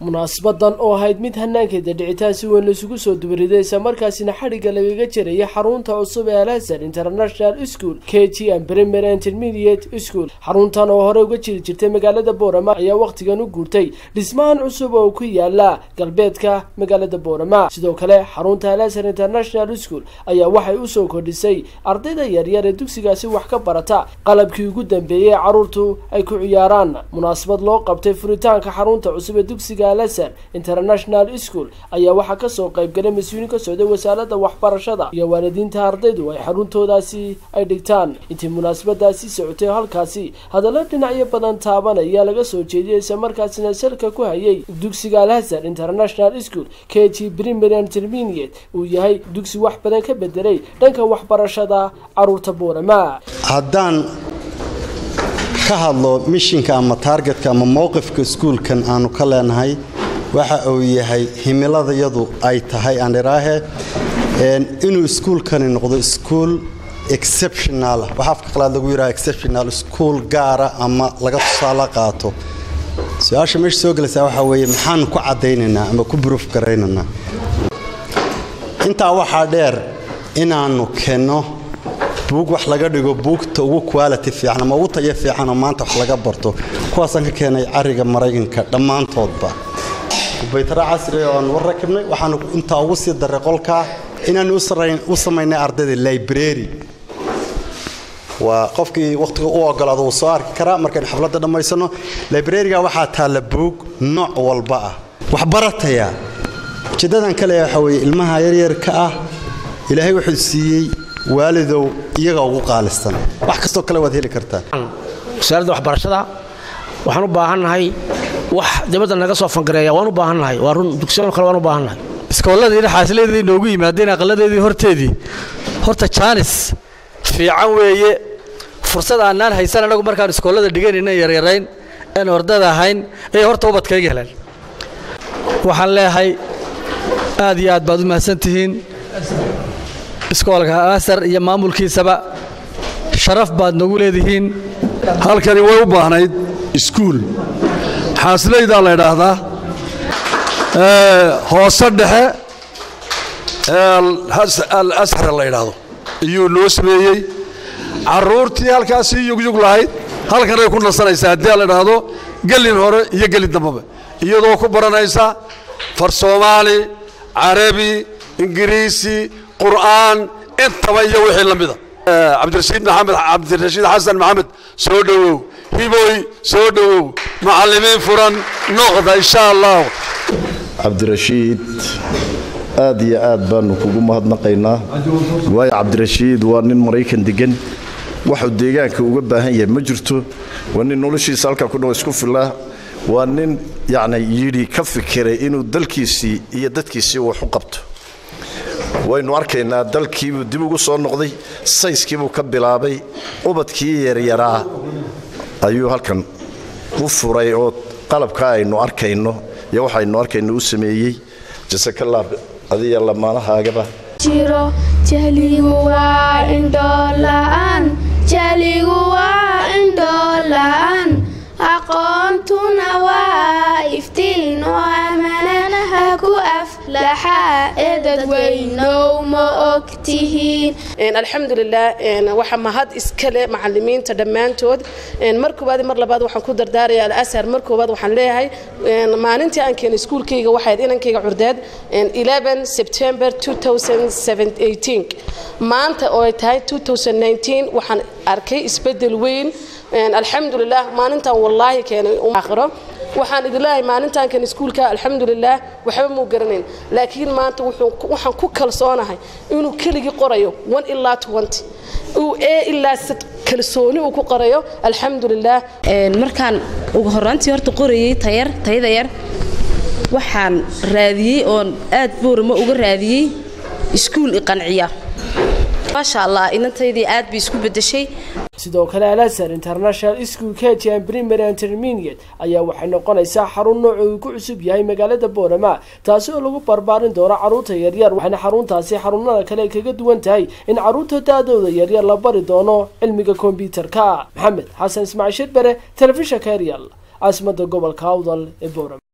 munaasabadan oo ahayd mid hanaankeeda dhicitaan si weyn laisugu soo dubariday isla markaasina xadhigga lagaga jiraya xarunta cusub ee alhasan international school k g and primary intermediate school xaruntan oo hore uga jiri jirtay magaalada boorama ayaa wakhtigan u guurtay dhismahan cusub oo ku yaala galbeedka magaalada boorama sidoo kale xarunta alhasan international school ayaa waxay usoo kordhisay ardayda yaryar ee dugsigaasi wax ka barata qalabkii ugu dambeeyey ee caruurtu ay ku ciyaaraan munaasabad loo qabtay furitaanka xarunta cusub ee dugsiga alhasan international school ayaa waxaa kasoo qaybgalay mas-uuliin ka socday wasaaradda waxbarashada iyo waalidiinta ardaydu ay xaruntoodaasi ay dhigtaan intii munaasabadaasi socotay halkaasi hadallo dhinacyo badan taabanaya laga soo jeediyay isla markaasina salka ku hayay dugsiga alhasan international school k g primary intermediate uu yahay dugsi wax badan ka bedelay dhanka waxbarashada caruurta boorama haddaan ka hadlo mishinka ama taargetka ama mowqifka iskuulkan aanu ka leenahay waxa uu yahay himiladayadu ay tahay aaniraahe inuu iskuulkani noqdo iskuul exceptional waxa afka qalaad lagu yidhaha exceptional iskuul gaara ama laga tusaale qaato su-aasha meesha soo gelaysaa waxaa weeye maxaanu ku caddaynaynaa ama ku buruuf garaynaynaa intaa waxaa dheer inaannu kenno buug wax laga dhigo buugta ugu quality fiican ama ugu tayo fiicanoo maanta wax laga barto kuwaasaan ka keenay cariga maraykanka dhammaantoodba kubaytara casriga oan war rakibnay waxaanu intaa ugu sii daray qolkaa inaanu u samaynay ardayda library waa qofkii wakhtiga u ogolaado wuu soo arki karaa markaynu xafladda dhammaysano librariga waxaa taalla buug nooc walba ah waxbarataya ujeeddadan ka leeya waxaa weeye ilmaha yaryarka ah ilaahay wuxuu siiyey waalidow iyaga ugu qaalisan wax kastoo kale waad heli kartaa wasaaradda waxbarashada waxaan u baahannahay wax dibadda naga soo fangareeya waan u baahannahay waa run dugsiyano kale waan u baahannahay iskoolladii xaasiladeedii noogu yimaadeen aqaladeedii horteedii horta jaanis fiican weeye fursad aanaan haysan annagu markaan iskoollada dhiganayna yaryarayn een ordada ahayn ayay horta ubadkayga heleen waxaan leeyahay aad iyo aad baad u mahadsantihiin iskoolka asar iyo maamulkiisaba sharaf baad nagu leedihiin halkani way u baahnayd iskuul xaasilaydaa la ydhaahdaa hoose dhexe al ashar la ydhaahdo iyuu noo sameeyey carruurtii halkaasii yugyug lahayd halkanay ku nasanaysaa haddii la idhaahdo gelin hore iyo gelin dambaba iyadoo ku baranaysa far soomaali carabi ingiriisi qur'aan intaba iyo wixii la mida cabdirashiid maxamed cabdirashiid xasan maxamed soo dhowow hiboy soo dhowow macallimiin furan noqda insha allah cabdirashiid aad iyo aad baanu kugu mahadnaqaynaa waayo cabdirashiid waa nin maraykan degan waxuu deegaanka uga baahan yahay ma jirto waa nin noloshiisa halkaa ku dhow isku filaa waa nin yacni yidhi ka fikiray inuu dalkiisii iyo dadkiisii wax u qabto waynu arkaynaa dalkiibuu dib ugu soo noqday sayskiibuu ka bilaabay ubadkii yaryaraa ayuu halkan u furay oo qalabkaa aynu arkayno iyo waxaynu arkayno u sameeyey jasakalla adiya lamaanahaagaba jiro jahligu waa indhoola'aan jahligu waa indhoola'aan aqoontuna waa iftiin oo amananaha ku aflaxa ee dadweynow ma og tihiin alxamdulilah waxa mahad iskale macalimiinta dhammaantood mar koowaad mar labaad waxaan ku dardaaraya alasar mar koowaad waxaan leeyahay maalintii aan keenay iskuulkayga waxayd inankayga curdeed 11 september 2018 maanta oo ay tahay 2019 waxaan arkay isbedel weyn alxamdulilah maalintan wallaahi keenay aakhiro waxaan idin leeyahay maalintan kan iskuulka alxamdulilah waxba muu garanayn laakiin maanta waxaan ku kalsoonahay inuu keligii qorayo one ilaa twenty uu ee ilaa kalsooni uu ku qorayo alxamdulilah markaan ugu horraantii horta qorayey tayar tayada yar waxaan raadiyey oon aad boorama uga raadiyey iskuul iqanciya maasha allah inantaydii aad bay isku bedeshay sidoo kale alhasan international school k g and primary intermediate ayaa waxay noqonaysaa xarun nooca uu ku cusub yahay magaalada boorama taasi oo lagu barbaarin doono carruurta yaryar waxayna xaruntaasi xarunada kale ay kaga duwan tahay in carruurta da-dooda yaryar la bari doono cilmiga kombyuutarka maxamed xasan ismaaciil shirbere telefishanka eryal caasimada gobolka awdal ee boorama